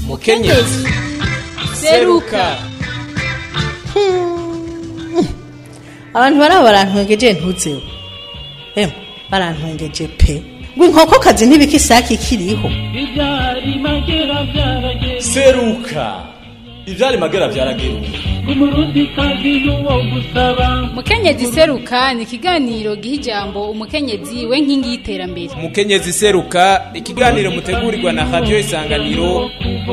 mukenyezi seruka abantu baraba barantwengeje ntuzeho emwe barantwengeje pe ngo inkokokazi ntibikisaki ikiriho ibyari magera byarageze seruka ivyari magera vyarageruka umurundi kazi n'uwo gusaba mukenyezi seruka ni ikiganiro giha ijambo umukenyezi we nkingi y'iterambere mukenyezi seruka ikiganiro mutegurirwa na radio isanganiro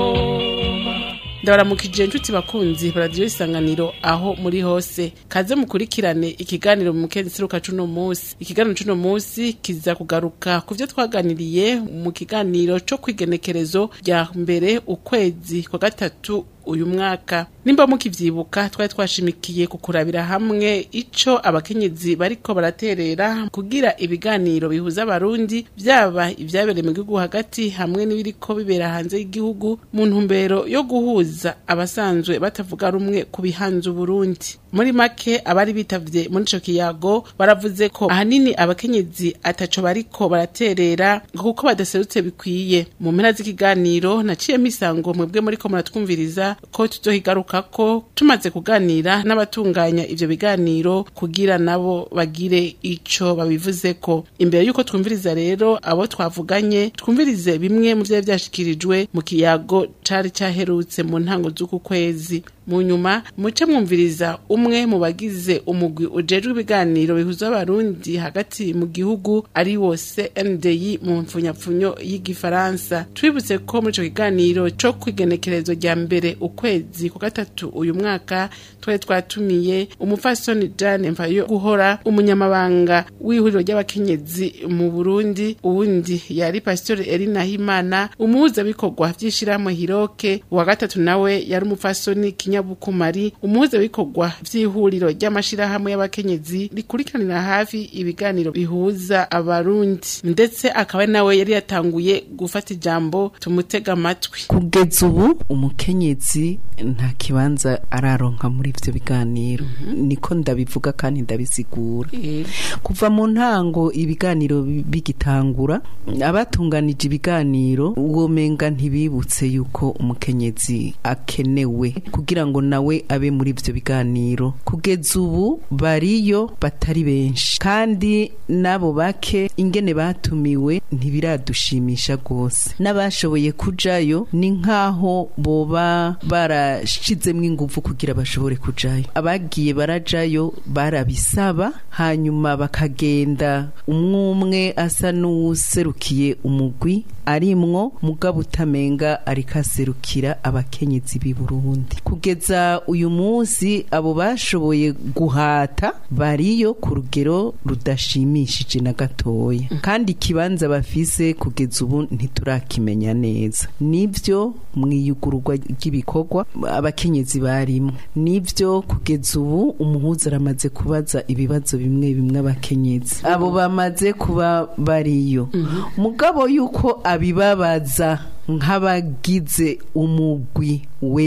ndabaramukije inshuti bakunzi radiyo isanganiro aho muri hose kaze mukurikirane ikiganiro mu mukezi seruka cuno munsi ikiganiro cuno munsi kiza kugaruka ku byo twaganiriye mu kiganiro co kwigenekerezo rya mbere ukwezi kwa gatatu uyu mwaka nimba mukivyibuka twari twashimikiye kukurabira hamwe ico abakenyezi bariko baraterera kugira ibiganiro bihuza abarundi vyaba ivyabereye mu gihugu hagati hamwe n'ibiriko bibera hanze y'igihugu mu ntumbero yo guhuza abasanzwe batavuga rumwe ku bihanze uburundi muri make abari bitavye muri ico kiyago baravuze ko ahanini abakenyezi ataco bariko baraterera kuko badaserutse bikwiye mu mpera z'ikiganiro naciyemo isango mwebwe muriko muratwumviriza ko tuzohigarukako tumaze kuganira n'abatunganya ivyo biganiro kugira nabo bagire ico babivuzeko imbere y'uko twumviriza rero abo twavuganye twumvirize bimwe mu vyari vyashikirijwe mu kiyago cari caherutse mu ntango z'uku kwezi mu nyuma muce mwumviriza umwe mu bagize umugwi ujejwe ibiganiro bihuza abarundi hagati mu gihugu ari wo CNDI mu mfunyapfunyo y'igifaransa twibutse ko muri ico kiganiro co kwigenekerezo rya mbere ukwezi ku gatatu uyu mwaka twari twatumiye umupfasoni Jane Mvayo guhora umunyamabanga w'ihuriro ry'abakenyezi mu Burundi uwundi yari Pastor Elina Himana umuhuzabikorwa vy'ishirahamwe Hiroke uwa gatatu nawe yari umupfasoni kinyabukumari umuhuzabikorwa vy'ihuriro ry'amashirahamwe y'abakenyezi rikurikiranira hafi ibiganiro bihuza abarundi ndetse akaba ari nawe yari yatanguye gufata ijambo tumutega amatwi kugeza ubu umukenyezi nta kibanza araronka muri ivyo biganiro niko ndabivuga kandi ndabisigura kuva mu ntango ibiganiro bi- bigitangura abatunganije ibiganiro womenga ntibibutse yuko umukenyezi akenewe kugira ngo nawe abe muri ivyo biganiro kugeza ubu bariyo batari benshi kandi n'abo bake ingene batumiwe ntibiradushimisha rwose n'abashoboye kujayo ni nk'aho boba barashizemwo inguvu kugira bashobore kujayo abagiye barajayo barabisaba hanyuma bakagenda umwe umwe asa n'uwuserukiye umugwi arimwo mugabo utamenga ariko aserukira abakenyezi b'i Burundi kugeza uyu munsi abo bashoboye guhata bariyo ku rugero rudashimishije na gatoya kandi ikibanza bafise kugeza ubu ntiturakimenya neza nivyo mwiyugururwa ry'ibikorwa abakenyezi barimo nivyo kugeza ubu umuhuza aramaze kubaza ibibazo bimwe bimwe abakenyezi abo bamaze kuba bariyo mugabo yuko abibabaza nk'abagize umugwi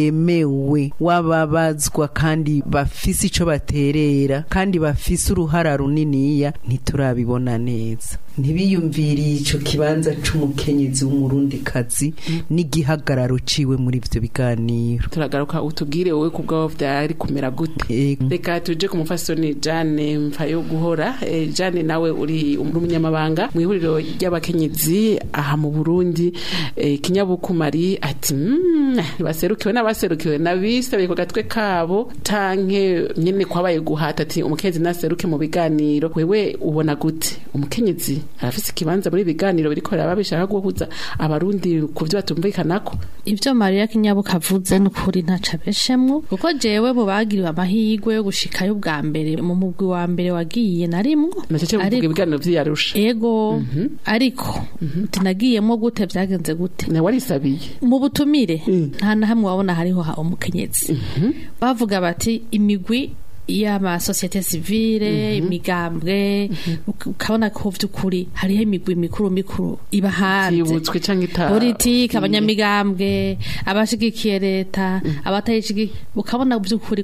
wemewe w'ababazwa kandi bafise ico baterera kandi bafise uruhara runiniya ntiturabibona neza ntibiyumviriye ico kibanza c'umukenyezi w'umurundikazi n'igihagararo ciwe muri ivyo biganiro turagaruka utubwire wowe ku bwabo vyari kumera gute Ego. reka tuje ku mufasoni Jane Mfayo guhora Eh, Jane nawe uri umunyamabanga mu ihuriro ry'abakenyezi aha mu Burundi Eh, kinyabukumari ati "Mm, baserukiwe n'abaserukiwe n'abisabiye ku gatwe kabo canke nyene kwabaye guhata ati umukenyezi naseruke mu biganiro wewe ubona gute umukenyezi arafise ikibanza muri biganiro biriko biraba bishaka guhuza abarundi ku vyo batumvikanako ibyo mariya kinyabuka avuze ni ukuri ntaca abeshemwo kuko jewe mu bagiriwe amahirwe yo gushikayo bwa mbere mu mugwi wa mbere wagiye narimwo nacece kuvuga Ariko- ibiganiro vy'iyarusha ego ariko tinagiyemwo gute vyagenze gute nawe warisabiye mu butumire nta na hamwe wabona hariho ha umukenyezi bavuga bati imigwi y'amasosiyete sivile imigambwe uk- ukabona ko vy'ukuri hariho imigwi mikuru mikuru iba hanze yibutswe canke ita politiki abanyamigambwe abashigikiye leta abatayishigikiye ukabona by'ukuri ko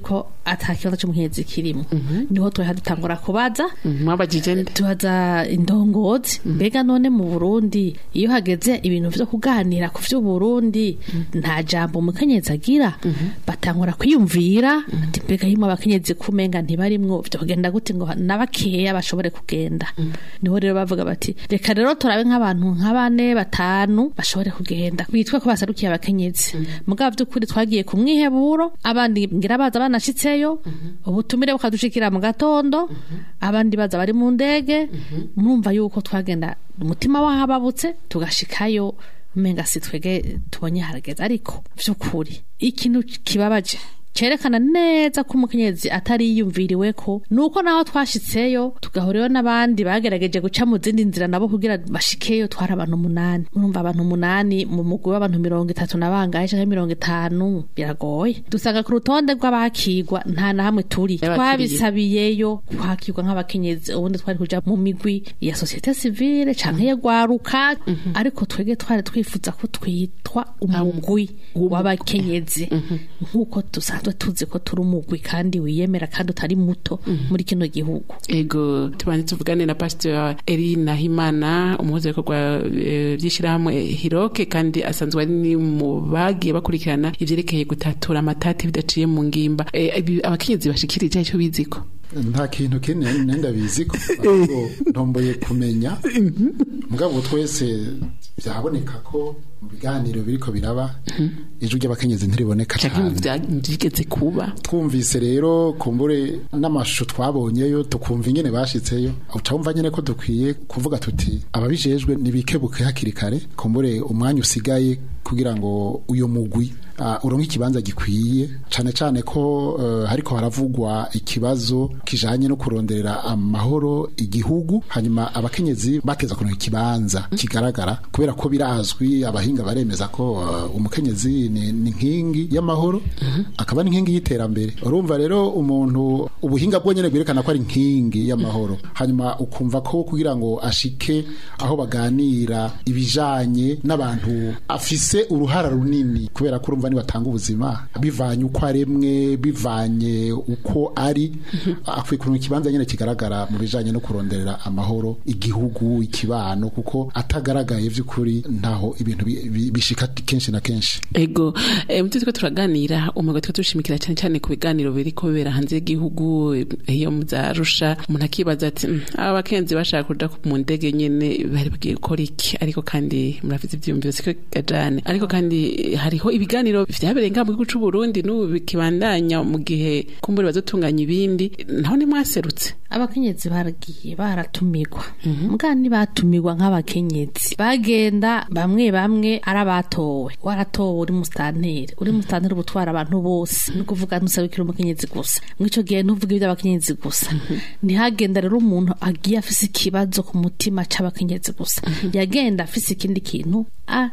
ata kibazo c'umukenyezi kirimo niho twari dutangura kubaza mwabajije nde tubaza indongozi mbega none mu Burundi iyo hageze ibintu vyo kuganira ku vy'Uburundi nta jambo umukenyezi agira batangura kwiyumvira ati mbega himo abakenyezi kumenga ntibarimwo vyo kugenda gute ngo nabakeya bashobore kugenda niho rero bavuga bati reka rero turabe nk'abantu nka bane batanu bashobore kugenda bitwe ko basarukiye abakenyezi mugabo vy'ukuri twagiye ku mwiheburo abandi ngira baza banashitseyo ubutumire bukadushikira mu gatondo abandi baza bari mu ndege murumva yuko twagenda umutima wahababutse tugashikayo umenga si twege tubonye harageze ariko vy'ukuri ikintu kibabaje cerekana neza ko umukenyezi atari yiyumviriwe ko nuko naho twashitseyo tugahurirayo n'abandi bagerageje guca mu zindi nzira nabo kugira bashikeyo twari abantu umunani murumva abantu umunani mu mugwi w'abantu mirongo itatu na bangahe canke mirongo itanu biragoye dusanga ku rutonde rw'abakigwa nta na hamwe turi Y'abakiriye. twabisabiyeyo kwakirwa nk'abakenyezi ubundi twari kuja mu migwi ya societe civile canke ya gwaruka ariko twege twari twifuza ko twitwa umugwi w'abakenyezi nk'uko dusanzwe tuzi ko turi umugwi kandi wiyemera kandi utari muto muri kino gihugu ego tubanze tuvugane na pastor Erina Himana umuhuza w'ibikorwa eh, by'ishyirahamwe Hiroke kandi asanzwe ari ni mu bagiye bakurikirana ivyerekeye gutatura amatati bidaciye mu ngimba Eh, ibi abakenyezi bashikirije icyo biziko nta kintu kene nenda bizi ko ahubwo ntomboye kumenya mugabo twese byaboneka ko mu biganiro biriko biraba ijwi ry'abakenyezi ntiriboneka canke cyane byigeze kuba twumvise rero kumbure n'amashusho twabonyeyo tukumva ingene bashitseyo uca wumva nyene ko dukwiye kuvuga tuti ababijejwe nibikebuke hakiri kare kumbure umwanya usigaye kugira ngo uyo mugwi uh, uronke ikibanza gikwiye cane cane ko uh, hariko haravugwa ikibazo kijanye no kuronderera amahoro igihugu hanyuma abakenyezi bateza kuronka ikibanza kigaragara kubera ko birazwi abahinga baremeza ko uh, umukenyezi ni, ni nkingi y'amahoro akaba n'inkingi y'iterambere urumva rero umuntu ubuhinga bwo nyene bwerekana ko ari nkingi y'amahoro hanyuma ukumva ko kugira ngo ashike aho baganira ibijanye n'abantu afise uruhara runini kubera ko urumva nibatanga ubuzima bivanye uko aremwe bivanye uko ari akwiye kuronka ikibanza nyene kigaragara mu bijanye no kuronderera amahoro igihugu ikibano kuko atagaragaye vy'ukuri ntaho ibintu bi- bi- bishika kenshi na kenshi ego eh, mutwe turaganira umugabo twe dushimikira cyane cyane ku biganiro biriko bibera hanze y'igihugu eh, iyo muzarusha umuntu akibaza ati "Mm, aba bakenzi bashaka kuja ku- mu ndege nyene bari bagiye gukora iki ariko kandi murafite ivyiyumviro siko gajane ariko kandi eh, hariho ibiganiro vyabereye ngaha mu gihugu c'u Burundi n'ubu bikibandanya mu gihe kumbure bazotunganya ibindi naho nimwaserutse abakenyezi baragiye baratumirwa mbwa ntibatumirwa nk'abakenyezi bagenda bamwe bamwe ari abatowe waratowe uri musitanteri uri musitanteri uba utwara abantu bose ni ukuvuga ntusabikira umukenyezi gusa mw'ico gihe ntuvuge iby'abakenyezi gusa ntihagenda rero umuntu agiye afise ikibazo ku mutima c'abakenyezi gusa yagenda afise ikindi kintu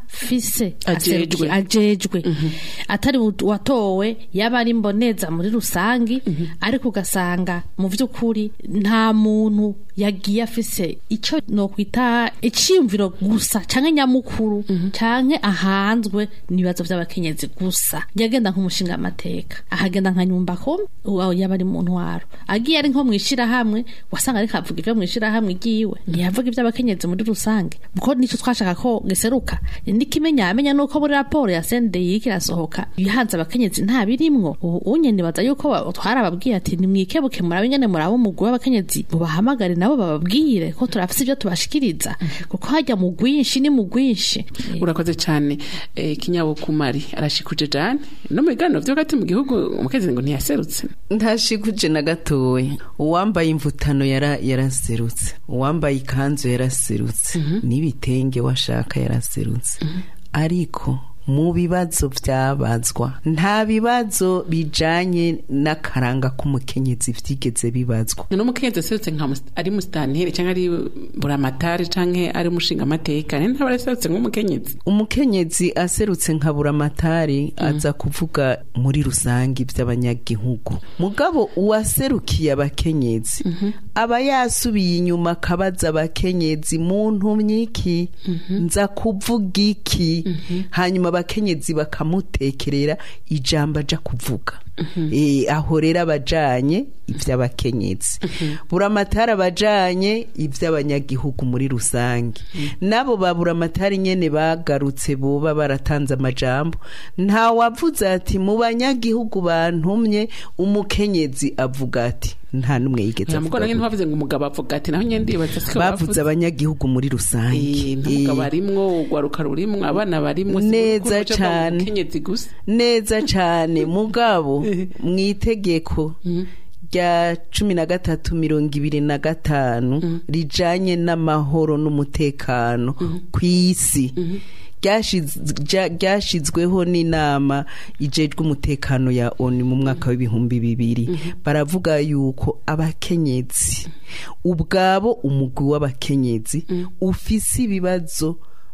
afise Ajejwe. aserukiye, ajejwe atari u- watowe yaba ari mboneza muri rusangi ariko ugasanga mu vy'ukuri nta muntu yagiye afise ico nokwita iciyumviro gusa canke nyamukuru canke ahanzwe n'ibibazo vy'abakenyezi gusa yagenda nk'umushinga amateka ahagenda nka nyumba ko uwo yaba ari mu ntwaro agiye ari nko mwishirahamwe wasanga ariko avuga ivyo mwishirahamwe igiwe ntiyavuga ivy'abakenyezi muri rusange kuko nico twashaka ko giseruka nikimenya amenya nuko muri raporo ya CNDI kirasohoka ibihanze abakenyezi nta birimwo ubu unye nibaza yuko ba- twarababwiye ati nimwikebuke murabe ingene muraba umugwi w'abakenyezi mubahamagare nabo bababwire ko turafise ivyo tubashikiriza kuko hajya mu gwinshi ni mu gwinshi urakoze cyane eh, kinyabukumari arashikuje jane no mu biganiro vyo hagati mu gihugu umukenyezi ngo ntiyaserutse ntashikuje na gatoya uwambaye imvutano yara yaraserutse uwambaye ikanzu yaraserutse n'ibitenge washaka yaraserutse ariko mu bibazo byabazwa nta bibazo bijanye n'akaranga k'umukenyezi vyigeze bibazwa none umukenyezi aserutse nka mus- ari musitanteri canke ari buramatari canke ari umushinga amateka ni ntaba araserutse nk'umukenyezi umukenyezi aserutse nka buramatari aza kuvuga muri rusange iby'abanyagihugu mugabo uwaserukiye abakenyezi aba yasubiye inyuma akabaza abakenyezi mu ntumyi iki nza kuvuga iki hanyuma bakenyezi bakamutekerera ijambo aja kuvuga Eh, aho rero abajanye ivy'abakenyezi buramatari abajanye ivy'abanyagihugu muri rusange nabo ba buramatari nyene bagarutse boba baratanze amajambo nta wavuze ati mu banyagihugu bantumye umukenyezi avuga ati nta n'umwe yigeze ntabwo avuga nange gutyo. ntibavuze ngo umugabo avuga ati naho nyine ndibaza siko bavuze abanyagihugu muri rusange ntabwo Eh, barimwo urwaruka rurimwo abana barimwo si Neza urukundo ruca cane. mu mukenyezi gusa neza cyane mugabo mu itegeko rya cumi na gatatu mirongo ibiri na gatanu rijanye n'amahoro n'umutekano ku isi ryashiz- rya- ryashizweho n'inama ijejwe umutekano ya oni mu mwaka w'ibihumbi bibiri baravuga yuko abakenyezi ubwabo umugwi w'abakenyezi ufise ibibazo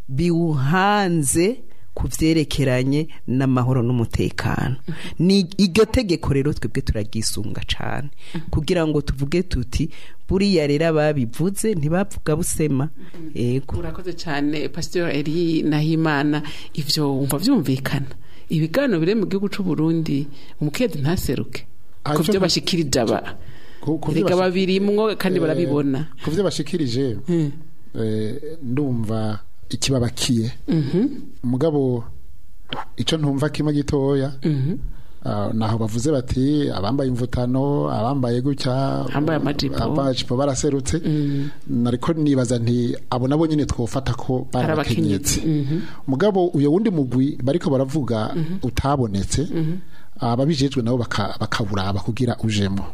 biwuhanze ku vyerekeranye n'amahoro n'umutekano ni iryo tegeko rero twebwe turaryisunga cane kugira ngo tuvuge tuti buriya rero ababivuze ntibavuga busema ego urakoze cyane pasiteri eri nahimana ivyo wumva vyumvikana ibiganiro biri mu gihugu c'u Burundi umukenyezi ntaseruke Ah, ku ivyo vyo nta- bashikirije aba Ku- ku vyo erega bashi- babirimwo kandi Eh, barabibona ku byo bashikirije eh, ndumva ikibabakiye mugabo icyo ntumva kimwe gitoya ah, naho bavuze bati abambaye imvutano abambaye gutya Abambaye amajipo. amajipo baraserutse nariko nibaza nti abo nabo nyine twofata ko Ari barabakenyezi mugabo uyo wundi mugwi bariko baravuga utabonetse ababijejwe nabo baka- bakaburaba kugira ujemo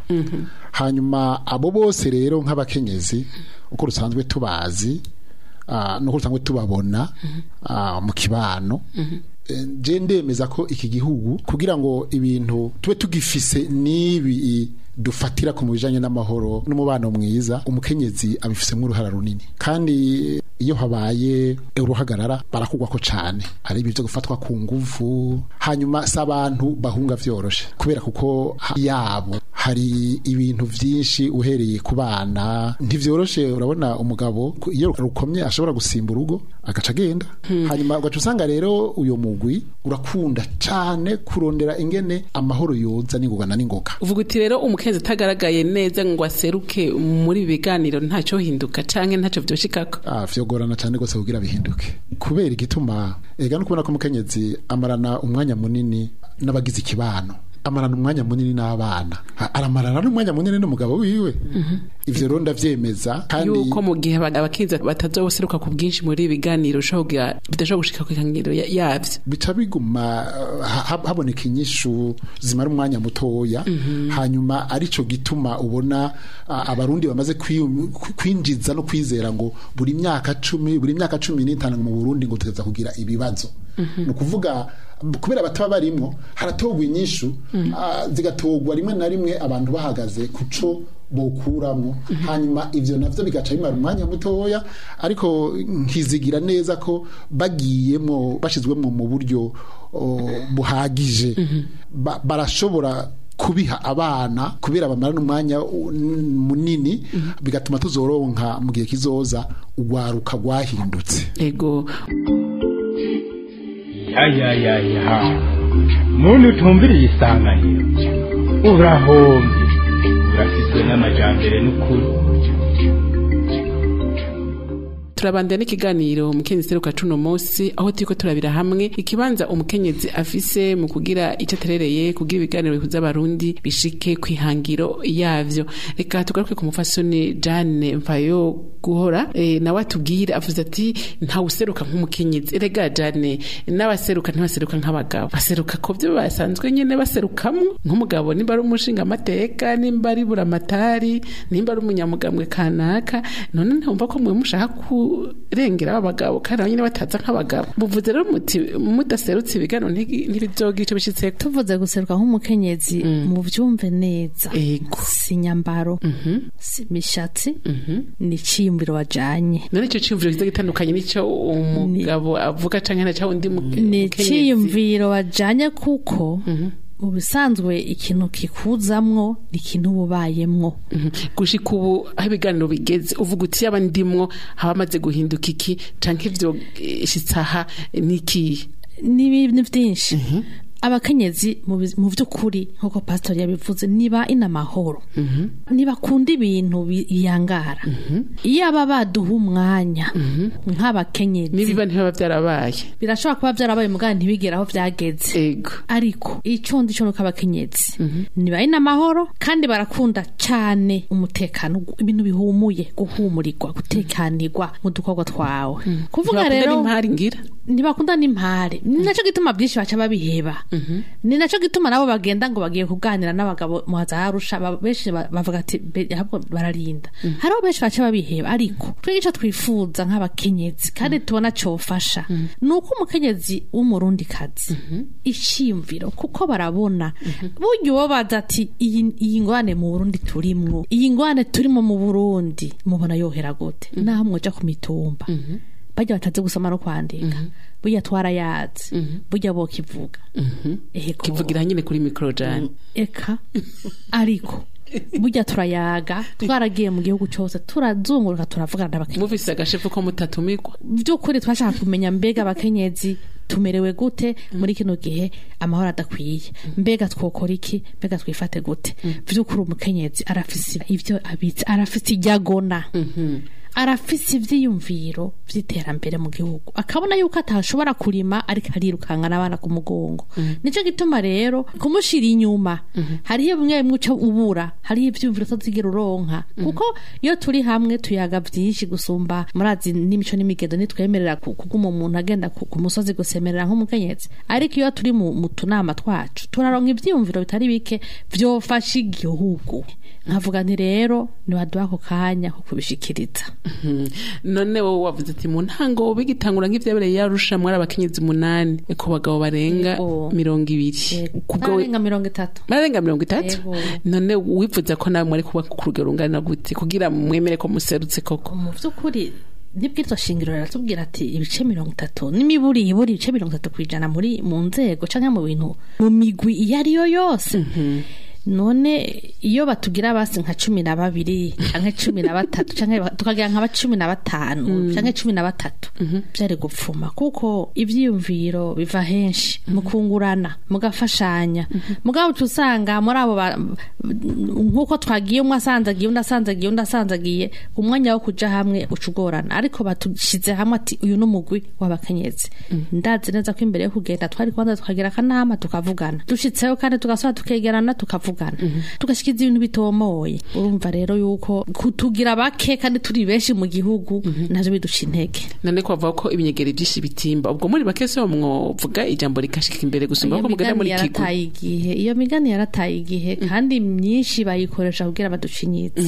hanyuma abo bose rero nk'abakenyezi uko rusanzwe tubazi ah, nuko rusanzwe tubabona ah, mu kibano Eh, je ndemeza ko iki gihugu kugira ngo ibintu tube tugifise n'ibi dufatira ku bijanye n'amahoro n'umubano mwiza umukenyezi abifisemo uruhara runini kandi iyo habaye uruhagarara barakugwako cane ari ibi byo gufatwa ku nguvu hanyuma si abantu bahunga vyoroshe kubera kuko ha- yabo hari ibintu vyinshi uhereye ku bana ntivyoroshe urabona umugabo ku- iyo rukomye ashobora gusimba urugo agaca agenda hanyuma ugaca usanga rero uyo mugwi urakunda cane kurondera ingene amahoro yoza n'ingogana n'ingoga uvuga uti rero umukenyezi atagaragaye neza ngo aseruke muri ibi biganiro ntacyo hinduka canke ntacyo vyoshikako Ah, vyogorana cyane rwose kugira bihinduke kubera igituma ega no kubona ko umukenyezi amarana umwanya munini n'abagize ikibano amarana umwanya munini n'abana Ha- aramarana n'umwanya munini n'umugabo wiwe ivyo rero ndavyemeza kandi yuko mu gihe aba- abakenyezi batazoseruka ku bwinshi muri ibi biganiro ushobora kugira- bidashobora gushika ku ikangiro ya- yavyo bica biguma uh, ha- haboneka inyishu zimara umwanya mutoya hanyuma arico gituma ubona uh, abarundi bamaze kwi- kwi- kwinjiza no kwizera ngo buri myaka cumi buri myaka cumi n'itanu mu burundi ngo tugeza kugira ibibazo ni ukuvuga kubera bataba barimwo haratogwa inyishu ah, zigatogwa rimwe na rimwe abantu bahagaze kuco bokuramwo hanyuma ivyo navyo bigaca bimara umwanya mutoya ariko nkizigira neza ko bagiyemo bashizwemo mu buryo o, buhagije ba, barashobora kubiha abana kubera bamara n'umwanya u- n- munini bigatuma tuzoronka mu gihe kizoza urwaruka rwahindutse ego ya ya ya ya muntu utumviriye isanganiro urahombye urasizwe n'amajambere n'ukuri turabandana n'ikiganiro umukenyezi seruka cuno munsi aho turiko turabira hamwe ikibanza umukenyezi afise mu kugira icyo aterereye kugira ibiganiro bihuza abarundi bishike kwihangiro yavyo reka tugaruke ku mufasoni Jane Mfayo guhora e, nawe atubwire avuze ati ntawe useruka nk'umukenyezi erega Jane n'abaseruka ntibaseruka nk'abagabo baseruka ko byo basanzwe nyene baserukamwo nk'umugabo nimba ari umushinga amateka nimba ari buramatari nimba ari umunyamugambwe kanaka none ntumva ko mwe mushaka kurengera abagabo kandi nabo nyene bataza nk'abagabo muvuze rero muti mudaserutse ibiganiro ntigi- ntibizogira ico bishitseko tuvuze guseruka nk'umukenyezi mu byumve neza Ego. si nyambaro si imishatsi ni iciyumviro wajanye none ico ciyumviro kiza gitandukanye n'ico umugabo avuga canke na ca undi mu- ni mukenyezi. iciyumviro wajanye kuko mu bisanzwe ikintu kikuzamwo ni ikintu uba ubayemwo Mhm. gushika ubu aho ibiganiro bigeze uvuga uti yaba ndimwo haba amaze guhinduka iki canke ivyo eh, shitse aha niki n'ibintu byinshi abakenyezi mu biz- mu by'ukuri nk'uko pasitori yabivuze niba ina amahoro ntibakunda ibintu biyangara iyo aba baduha umwanya nk'abakenyezi nibiba ntibaba byarabaye birashobora kuba byarabaye muganga ntibigere aho byageze ego ariko icyo ndi cyo nuko abakenyezi nibaye n'amahoro kandi barakunda cyane umutekano gu- ibintu bihumuye guhumurirwa gutekanirwa mu dukorwa twawe kuvuga Ntibakunda rero n'impari ngira ntibakunda n'impare ni nacyo gituma byinshi baca babiheba ni nacyo gituma nabo bagenda ngo bagiye kuganira n'abagabo muhaza harusha ba- benshi ba- bavuga ati "Be- ahubwo bararinda hariho benshi baca babiheba ariko twebwe icyo twifuza nk'abakenyezi kandi tubona cyofasha ni uko umukenyezi w'umurundikazi icyiyumviro kuko barabona burya uwo baza ati iyi iyi ngwane mu burundi turimwo iyi ngwane turimo mu burundi mubona yohera gute naho mwoja ku mitumba bajya batazi gusoma no kwandika burya twarayazi burya bo kivuga Ego. kivugira nyine kuri mikoro jane eka ariko burya turayaga twaragiye mu gihugu cyose turazunguruka turavugana n'abakenyezi mufise agashefu ko mutatumirwa by'ukuri twashaka kumenya mbega abakenyezi tumerewe gute muri kino gihe amahoro adakwiye mbega twokora iki mbega twifate gute by'ukuri umukenyezi arafise ibyo abitse arafise ibyo agona arafise ivyiyumviro vy'iterambere mu gihugu akabona yuko atashobora kurima ariko arirukankana abana ku mugongo nico gituma rero kumushira inyuma hariho bimwe bimwe uca ubura hariho ivyiyumviro utazigera uronka kuko iyo turi hamwe tuyaga vyinshi gusumba murazi n'imico n'imigendo nitwemerera ku- kuguma umuntu agenda ku ku musozi gusemerera nk'umukenyezi ariko iyo turi mu mu tunama twacu turaronka ivyiyumviro bitari bike vyofasha igihugu nkavuga nti rero nibaduha ako kanya ko kubishikiriza Mhm. none wowe wavuze ati mu ntango bigitangura nk'ivyabereye yarusha mwari abakenyezi umunani ku bagabo barenga Yego. mirongo ibiri kubwo we- Bararenga mirongo itatu bararenga mirongo itatu Yego. none wifuza ko nawe mwari kuba ku rugero rungana gute kugira mwemere ko muserutse koko mu by'ukuri nibwirwa shingiro riratubwira ati ibice mirongo itatu n'imiburi iburi ibice mirongo itatu ku ijana muri mu nzego cyangwa mu bintu mu migwi iyo ari yo yose none iyo batugira basi nka cumi na babiri canke cumi na batatu canke ba- tukagira nka ba cumi na batanu canke cumi na batatu byari gupfuma kuko ivyiyumviro biva henshi mukungurana mugafashanya mugabo uca usanga muri abo ba- nk'uko twagiye umwe asanzagiye undi asanzagiye undi asanzagiye umwanya wo kuja hamwe uca ugorana ariko batushize hamwe ati uyu ni umugwi w'abakenyezi ndazi neza ko imbere yo kugenda twari kubanza tukagira akanama tukavugana dushitseho kandi tugasubira tukegerana tukavugana tugashikiza ibintu bitomoye urumva rero yuko kutugira bake kandi turi benshi mu gihugu navyo biduca intege none ko bavuga ko ibinyegeri byinshi bitimba ubwo muri bake se mwovuga ijambo rikashika imbere gusumba iyo ko mugenda muri migani kigo yarataye igihe iyo migani yarataye igihe kandi myinshi bayikoresha kugira baducinyitse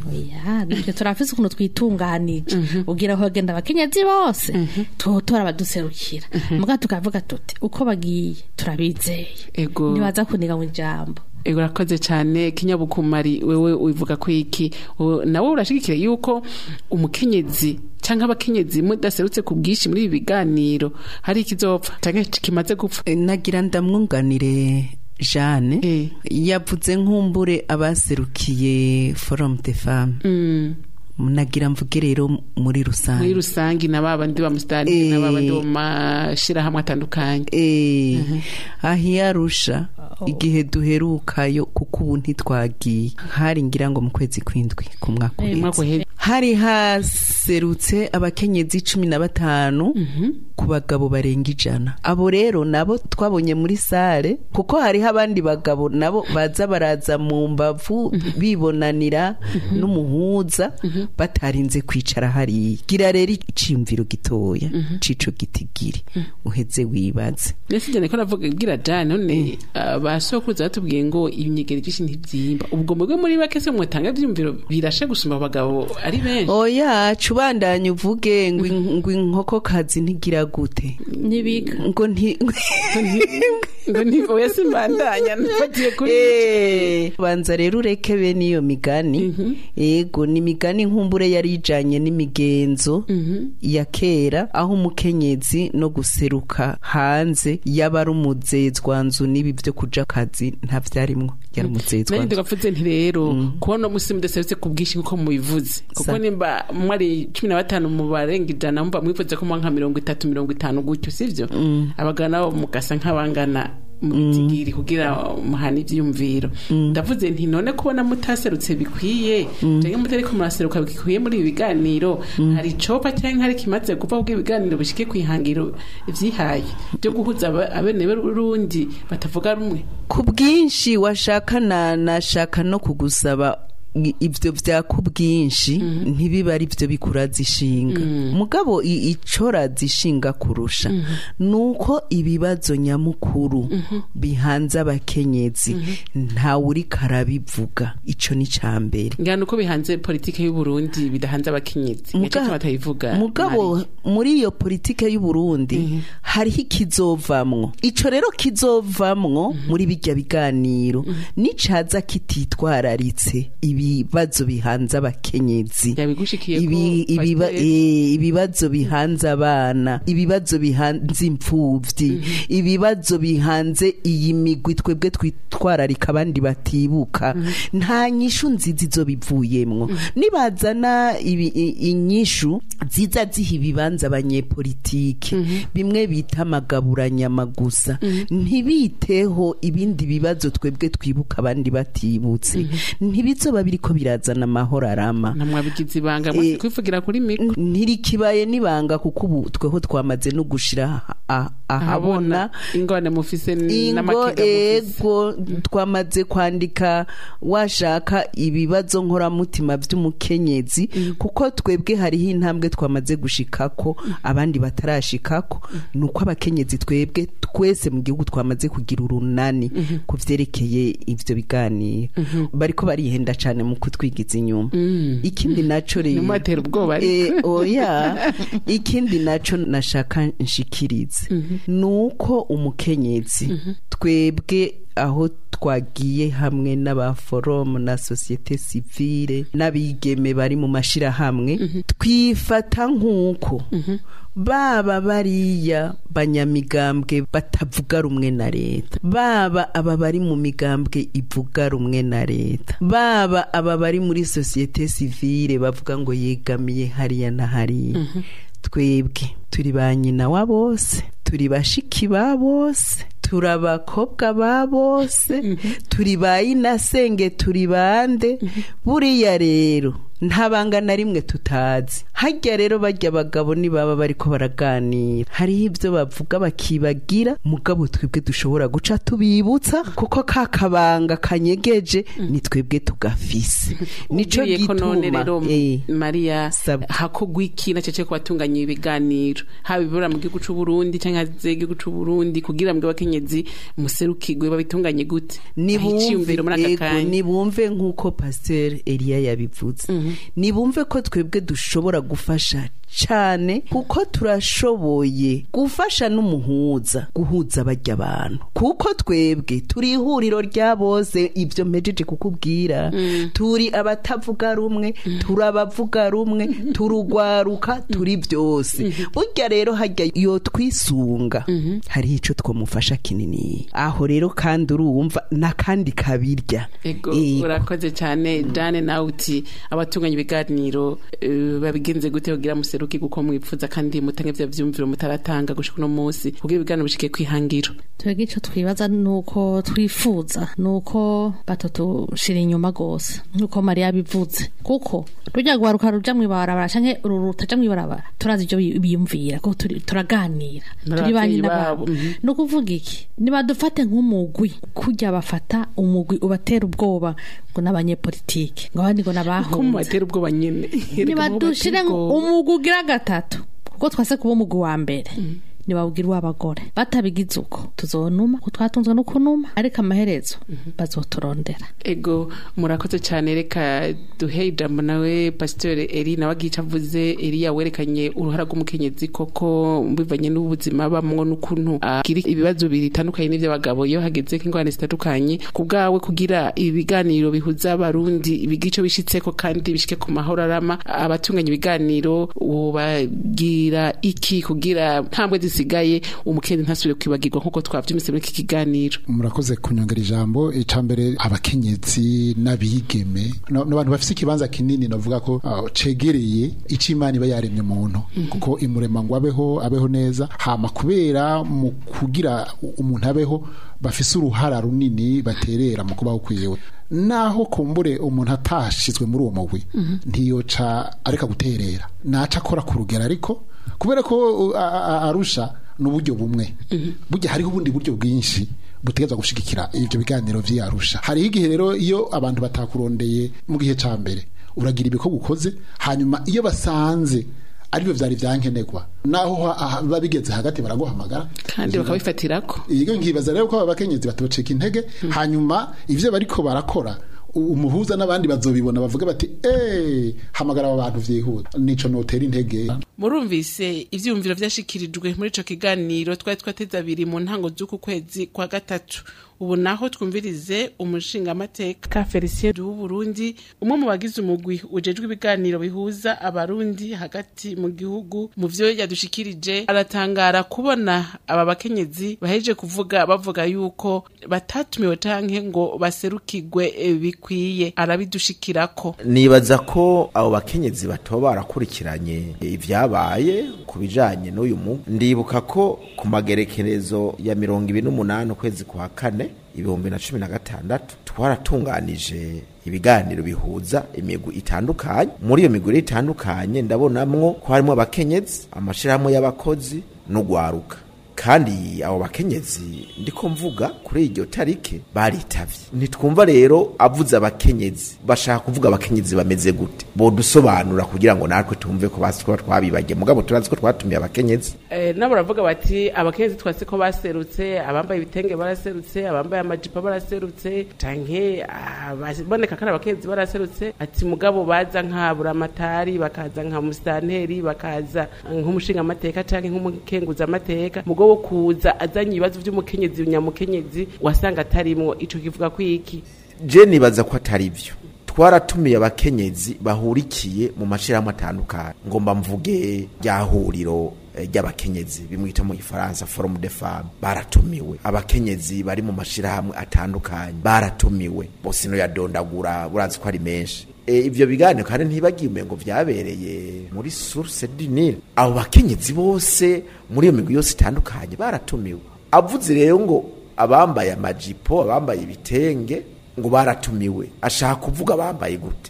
oya nibyo turafise ukuntu twitunganije ugira aho bagenda abakenyezi bose tuhotora abaduserukira muga tukavuga tuti uko bagiye turabizeye ego ntibaza kuniga mu ijambo ego urakoze cyane kinyabukumari wewe ubivuga ko iki Wowe- nawe urashigikira yuko umukenyezi cyangwa abakenyezi mudaserutse ku bwinshi muri ibi biganiro hari ikizopfa cyangwa kimaze gupfa E, nagira ndamwunganire Jeanne Eh. yavuze nk'umbure abaserukiye forum de femme Mm. nagira mvuge rero muri muri rusange rusange na babandi ba musitani Eh. na babandi bo mu mashyirahamwe atandukanye Eh, aho iyarusha igihe duherukayo kuko ubu ntitwagiye hari ngira ngo mu kwezi kw'indwi ku mwaka Eh, uheze. umwaka uheze hari haserutse abakenyezi cumi na batanu ku bagabo barenga ijana abo rero nabo twabonye muri sale kuko hariho abandi bagabo nabo baza baraza mu mbavu bibonanira n'umuhuza batarinze kwicara hariya gira rero iciyumviro gitoya cico gitigiri uheze wibaze mbese njyane ko navuga gira jane none abasokuruza batubwiye ngo ibinyegeri byinshi ntibyimba ubwo mwebwe muri bake se mwatanga ibyumviro birashe gusumba abagabo ari benshi oya cubandanye uvuge ngo in- ngo inkokokazi ntigira gute nibika ngo nti ngo ni oya simbandanya nfatiye kuri Eh, banza rero ureke bene iyo migani yego ni imigani nkumbure yari ijanye n'imigenzo ya kera aho umukenyezi no guseruka hanze yaba ari umuzezwanzu n'ibi byo kuja kazi nta vyarimwo yari nanjye umuzezwanzu ndagapfuze nti rero kubona umunsi mudaserutse ku bwinshi nk'uko mubivuze kuko Sa- nimba mwari cumi na batanu mu barenga ijana mumva mwifuza ko muba nka mirongo itatu mirongo itanu gutyo sivyo abagabo nabo mugasa nk'abangana mu bitigiri kugira muhana ivyiyumviro ndavuze nti none kubona mutaserutse bikwiye canke mutariko muraseruka bikwiye muri ibi biganiro hari icopa canke hari kimaze gupfa kugira ibiganiro bishike kwihangiro ivyihaye byo guhuza aba- abene b'urundi batavuga rumwe ku bwinshi washaka na nashaka no kugusaba i- ivyo vya ku bwinshi ntibiba ari vyo bikuraza ishinga mugabo i- icoraza ishinga kurusha nuko ibibazo nyamukuru bihanze abakenyezi ntawe uriko arabivuga ico ni ca mbere ngana uko bihanze politike y'u Burundi bidahanze abakenyezi nicyo Muga- batayivuga mugabo Marie. muri iyo politike y'u Burundi hariho ikizovamwo ico rero kizovamwo muri bijya biganiro nicaza kititwararitse ibibazo bihanze abakenyezi yabigushikiye ibi, ko ibiba, Pasiteri- e, ibibazo bihanze abana ibibazo bihanze imfuvyi ibibazo bihanze iyi migwi twebwe twitwararika abandi batibuka nta nyishu nziza izo bivuyemwo nibazana ibi- i- inyishu ziza ziha ibibanza abanyepolitike bimwe bita amagaburanyama gusa ntibiteho ibindi bibazo twebwe twibuka abandi batibutse ntibizoba biriko birazana amahoro arama namwabigize ibanga mwese Eh, kwivugira kuri mikro ntirikibaye nibanga kuko ubu tweho twamaze no gushira a- ahabona ingone mufise ingo n'amakenga mufise ego twamaze kwandika washaka ibibazo nkoramutima by'umukenyezi kuko twebwe hariho intambwe twamaze gushikako abandi batarashikako nuko abakenyezi twebwe twese mu gihugu twamaze kugira urunani ku vyerekeye ivyo biganiro bariko barihenda cane mu kutwigiza inyuma ikindi naco rero Ntimubatere ubwoba ariko. Eh, oya ikindi naco nashaka nshikirize nuko umukenyezi twebwe aho twagiye hamwe n'abaforomu na sosiyete sivile n'abigeme bari mu mashirahamwe twifata nk'uko baba bariya banyamigambwe batavuga rumwe na leta baba aba bari mu migambwe ivuga rumwe na leta baba aba bari muri sosiyete sivile bavuga ngo yegamiye hariya na hariya twebwe turi ba nyina wa bose turi bashiki ba bose turi abakobwa ba bose turi ba inasenge turi bande buriya rero nta banga na rimwe tutazi hajya rero bajya abagabo nibaba bariko baraganira hariho ibyo bavuga bakibagira mugabo twebwe dushobora guca tubibutsa kuko ka kabanga kanyegeje ni twebwe tugafise nico Ugiye ko none gituma rero eh, Maria Sabwa. hakogwa iki na cece kubatunganya ibiganiro haba ibibura mu gihugu c'u Burundi canke hanze y'igihugu c'u Burundi kugira ngo abakenyezi muserukirwe babitunganye gute Aho iciyumviro muri aka ego, kanya nibumve nk'uko pasteur Elia yabivuze nibumve ko twebwe dushobora gufasha cyane kuko turashoboye gufasha n'umuhuza guhuza bajya abantu kuko twebwe turi ihuriro rya bose ibyo mpejeje kukubwira turi abatavuga rumwe turi abavuga rumwe turugwaruka turi byose burya rero hajya yo twisunga hariho ico twamufasha kinini aho rero kandi urumva n'akandi kabirya Ego Ego. urakoze cyane Dane nawe uti abatunganya ibiganiro eh, babigenze gute kugira museruki kuko mwipfuza kandi mutange vya vyumviro mutaratanga gushika uno munsi kugira ibiganiro bishike kwihangiro twebwe icyo twibaza ni uko twifuza ni uko batutushira inyuma rwose nk'uko mariya bivuze kuko rujya guharuka ruja mu ibarabara canke uru rutaja mu ibarabara turazi ibyo bi- biyumvira kuko turi- turaganira turi N'abavyeyi banyi babo, n'ababo mhm. ni ukuvuga iki nibadufate nk'umugwi kujya bafata umugwi ubatera ubwoba ngo n'abanyepolitike ngo abandi ngo ko n'abahunze mubatera ubwoba nyene Erega nibadushire mubatera ubwoba. umugwi ugira gatatu kuko twase kuba umugwi wa mbere ntibawugira uw'abagore batabigize uko tuzonuma ko twatunzwe no kunuma ariko amaherezo bazoturondera ego murakoze cyane reka duhe ijambo nawe pasiteri eri nawe agiye avuze eriya werekanye uruhara rw'umukenyezi koko bivanye n'ubuzima bamwo n'ukuntu agira ibibazo bitandukanye n'iby'abagabo iyo hageze nk'ingorane zitandukanye ku bwawe kugira ibiganiro bihuza abarundi bigira icyo bishitseko kandi bishike ku mahoro arama abatunganya ibiganiro wobagira iki kugira ntambwe zisigaye umukenyezi ntasubire kwibagirwa nk'uko twavyumvise muri iki kiganiro murakoze kunyongera ijambo icambere abakenyezi n'abigeme no- n'abantu bafise ikibanza kinini novuga ko uh, cegereye ico imana iba yaremye umuntu kuko imurema ngo abeho abeho neza hama kubera mu kugira umuntu abeho bafise uruhara runini baterera mu kubaho kwiwe naho kumbure umuntu atashizwe muri uwo mugwi ntiyoca areka guterera naca akora ku rugero ariko kubera ko uh, a- a- arusha n'uburyo bumwe burya hariho ubundi buryo bwinshi butegeza gushigikira ivyo biganiro vy'arusha hariho igihe rero iyo abantu batakurondeye mu gihe ca mbere uragira ibikorwa ukoze hanyuma iyo basanze aribyo vyari vyankenerwa naho ha- ha- biba bigeze hagati baraguhamagara kandi bakabifatirako iyo nkibaza rero ko aba bakenyezi batoceka intege hanyuma ivyo bariko barakora u- umuhuza n'abandi bazobibona bavuga bati eh hamagara aba bantu vyihuta nico notera intege murumvise ivyiyumviro vyashikirijwe muri ico kiganiro twari twateze abiri mu ntango z'uku kwezi kwa gatatu ubu naho twumvirize umushingamateka felicien w'uburundi umwe mu bagize umugwi ujejwe ibiganiro bihuza abarundi hagati mu gihugu mu vyo yadushikirije aratangara kubona aba bakenyezi baheje kuvuga bavuga yuko batatumiwe canke ngo baserukirwe eh, bikwiye arabidushikirako nibaza ko abo bakenyezi batoba barakurikiranye ibyabaye ku bijanye n'uyu mu ndibuka ko ku magerekerezo ya mirongo ibiri n'umunani ukwezi kwa kane ibihumbi na cumi na gatandatu twaratunganije ibiganiro bihuza imigwi itandukanye muri iyo migwi rero itandukanye ndabonamwo ko harimo abakenyezi amashirahamwe y'abakozi n'ugwaruka kandi abo bakenyezi ndiko mvuga kuri iryo tarike baritavye ntitwumva rero avuze abakenyezi bashaka kuvuga abakenyezi bameze gute bodusobanura kugira ngo natwe tumve ko basi kuba twabibagiye mugabo turazi ko twatumiye abakenyezi Eh, nabo baravuga bati abakenyezi twase ko baserutse abambaye ibitenge baraserutse abambaye amajipo baraserutse canke aboneka kandi abakenyezi baraserutse ati mugabo baza nka buramatari bakaza nka musitanteri bakaza nk'umushingamateka canke nk'umukenguzamateka mugabo wo kuza azanye ibibazo vy'umukenyezi nyamukenyezi wasanga atarimwo ico kivuga ko iki je nibaza ko atari vyo twaratumiye abakenyezi bahurikiye mu mashirahamwe atandukanye ngomba mvuge rya huriro eh, ry'abakenyezi bimwita mu gifaransa forum de femme baratumiwe abakenyezi bari mu mashirahamwe atandukanye baratumiwe bose no yadondagura burazi ko ari menshi e, ivyo biganiro kandi ntibagiye ngo vyabereye muri source du Nil abo bakenyezi bose muri iyo migwi yose itandukanye baratumiwe avuze rero ngo abambaye amajipo abambaye ibitenge ngo baratumiwe ashaka kuvuga abambaye gute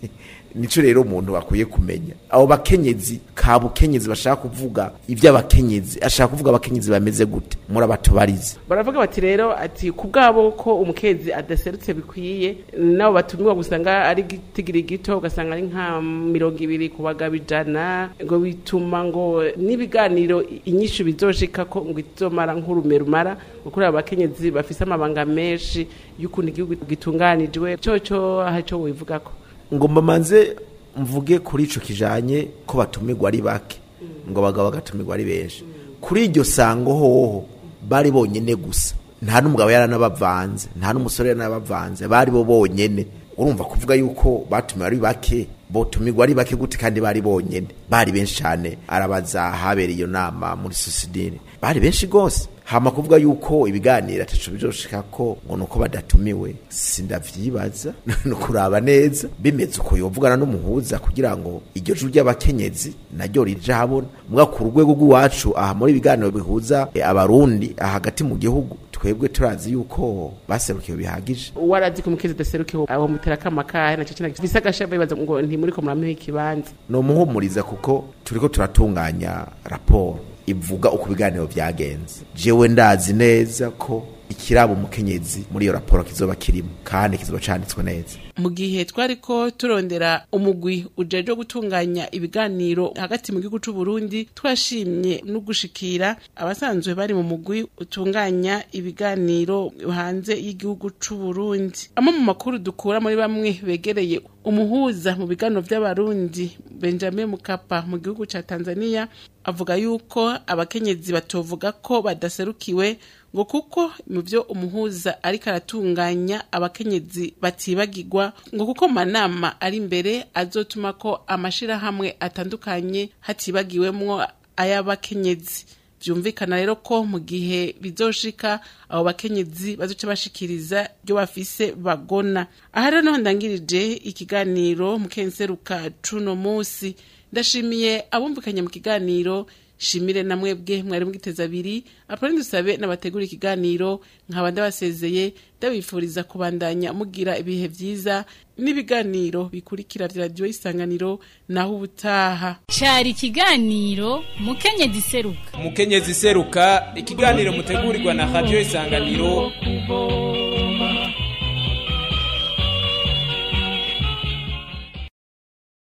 nico rero umuntu bakwiye kumenya abo bakenyezi ka bukenyezi bashaka kuvuga ivy'abakenyezi ashaka kuvuga abakenyezi bameze gute murabatubarize baravuga bati rero ati ku bwabo ko umukezi adaserutse bikwiye nabo batumiwa gusanga ari gitigiri gito ugasanga ari nka mirongo ibiri ku bagabo ijana ngo bituma ngo n'ibiganiro inyishu bizoshika ko ngo izomara nk'urume rumara kuri abo bakenyezi bafise amabanga menshi y'ukuntu igihugu gitunganijwe coco haco wivugako ngomba manze mvuge kuri ico kijanye ko batumirwa ari bake ngo abagabo bagatumirwa ari benshi kuri iryo sango hoho bari bonyene gusa nta n'umugabo yaranabavanze nta n'umusore yaranabavanze bari bo bonyene urumva kuvuga yuko batumiwe ari bake botumirwa ari bake gute kandi bari bonyene bari benshi cyane arabaza habereye iyo nama muri sosidire bari benshi gose hama kuvuga yuko ibiganiro ataco bizoshika ko ngo nuko badatumiwe sindavyibaza no kuraba neza bimeze uko yovugana n'umuhuza kugira ngo iryo juru ry'abakenyezi naryo rije habona muga ku rwego rw'iwacu aha muri ibiganiro bihuza eh, abarundi aha hagati mu gihugu twebwe turazi yuko baserukiwe bihagije warazi ko umukezi adaserukiwe aho mutera akama kahe naco cina gifise agashava bibaza ngo ntimuriko muramuha ikibanza no muhumuriza kuko turiko turatunganya raporo ivuga uko ibiganiro vyagenze jewe ndazi neza ko ikiraba umukenyezi muri iyo raporo kizoba kirimo kandi kizoba canditswe neza mu gihe twari ko turondera umugwi ujejwe gutunganya ibiganiro hagati mu gihugu c'u Burundi twashimye no gushikira abasanzwe bari mu mugwi utunganya ibiganiro hanze y'igihugu c'u Burundi amwe mu makuru dukura muri bamwe begereye umuhuza mu biganiro vy'abarundi Benjamin Mukapa mu gihugu ca Tanzania avuga yuko abakenyezi batovuga ko badaserukiwe ngo kuko mu byo umuhuza ariko aratunganya abakenyezi batibagirwa ngo kuko manama ari imbere azotuma ko amashirahamwe atandukanye hatibagiwemwo ay'abakenyezi byumvikana rero ko mu gihe bizoshika abo bakenyezi bazoca bashikiriza ibyo bafise bagona aha rero niho ndangirije ikiganiro mu kenseruka cuno musi ndashimiye abumvikanye mu kiganiro shimire na mwebwe mwari mugiteza abiri apone dusabe n'abategura ikiganiro nkaba ndabasezeye ndabifuriza kubandanya mugira ibihe vyiza n'ibiganiro bikurikira vya radiyo isanganiro naho ubutaha cari ikiganiro mukenyezi seruka umukenyezi seruka ikiganiro mutegurirwa na radiyo isanganiro kubo